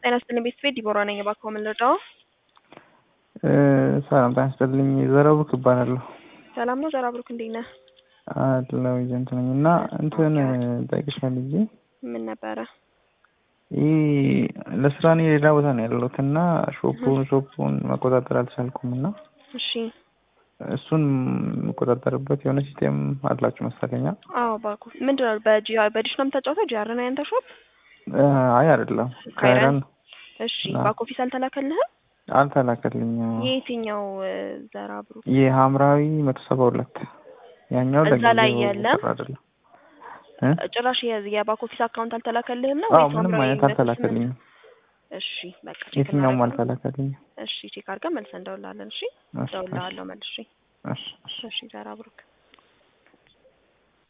ጤና ይስጥልኝ ቤተሰቤ ዲቦራ ነኝ። እባክዎ ምን ልርዳዎ? ሰላም ጤና ይስጥልኝ ዘረቡክ እባላለሁ። ሰላም ነው ዘራብሩክ፣ እንዴት ነህ? አለው ኤጀንት ነኝ እና እንትን ጠይቅሽ ፈልጌ ምን ነበረ? ይህ ለስራ እኔ ሌላ ቦታ ነው ያለሁት እና ሾፑን ሾፑን መቆጣጠር አልቻልኩም እና እሺ እሱን የምቆጣጠርበት የሆነ ሲስቴም አላችሁ መሰለኛ? አዎ ባኩ ምንድን ነው በጂአር በዲሽ ነው የምታጫወተው? ጂአር ነው ያንተ ሾፕ? አይ አይደለም ካይረን? ካይረን እሺ ባክ ኦፊስ አልተላከልህም? አልተላከልኝም። የየትኛው ዘራብሩክ? የሐምራዊ መቶ ሰባ ሁለት ያኛው እዛ ላይ ለጊዜው የለም? ጥሩ አይደለም። እ? ጭራሽ የ- የባክ ኦፊስ አካውንት አልተላከልህም ነው አዎ ወይስ ምንም ሐምራዊ አይነት መቶ አልተላከልኝም። ስምንት? እሺ በቃ ቼክ የትኛውም እናደርጋለን። አልተላከልኝም። እሺ ቼክ አድርገን መልሰን እንደውላለን። እሺ እሺ፣ እደውልልሃለሁ መልሼ። እሺ፣ እሺ። እሺ ዘራብሩክ